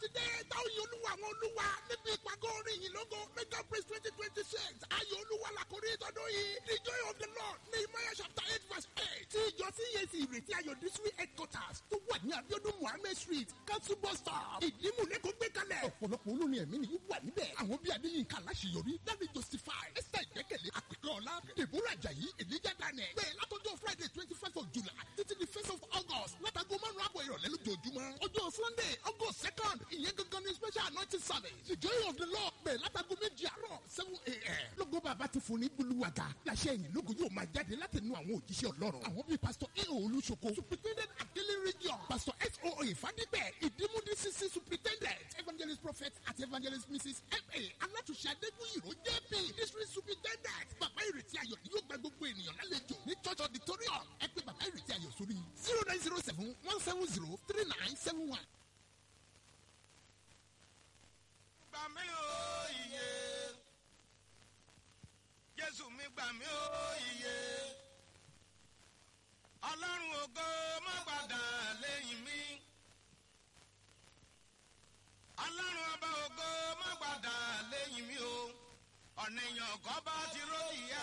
ti dé táwọn yìí olúwa àwọn olúwa níbi ìpàgọ́ orin yìí lógo mega praise twenty twenty six ayọ̀ olúwa làkórí ìtọ́dún yìí the joy of the lord nehemiah chapter eight verse eight tí ìjọ cac ìrètí ayọ̀ district headquarters tó wà ní abiodun muhammed street council bus stop ìdímúlẹ́kọ̀ gbé kalẹ̀ ọ̀pọ̀lọpọ̀ olórin ẹ̀mí ni yóò wà níbẹ̀ àwọn bíi adéyínká aláṣeyọrí david justify esther ìgbẹ́kẹ̀lé àpèkẹ́ ọ̀la deborah ajayi elijah daniel bẹ́ẹ̀ látọjọ́ friday twenty first of july títí di first of august látago márùn-ún àbọ̀ ìrọ̀lẹ́ lójoojúmọ́ ọjọ́ sunday august second ìyẹn gangan ní special anointing service the joy of the lord bẹ́ẹ̀ látago méjì àárọ̀ seven a.m. lógo bàbá ti fún ní gbólúwàgà láṣẹ ẹ̀yìn lógo yóò máa jáde láti nu àwọn òjíṣẹ́ ọlọ́run àwọn bíi pastor eo olùsoko superintendent akele region pastor so ìfádìpẹ̀ ìdímúdí cc superintendent evangelist prophet àti evangelist mrs fa alátúnṣe adégbòyìnrò jp district superintendent bàbá ìrètí ayọ̀ ni yóò gba gbogbo ènìyàn lálejò ní church auditorium ẹ pé bàbá ìrètí ayọ̀ sórí zero nine zero seven one seven zero three nine seven one. gbà mí o iye jésù mi gbà mí o iye ọlọ́run ògo má padà lẹ́yìn mi ọlọ́run ọba ògo má padà lẹ́yìn mi o ọ̀nà èèyàn kọ́ bá ti ró ìyá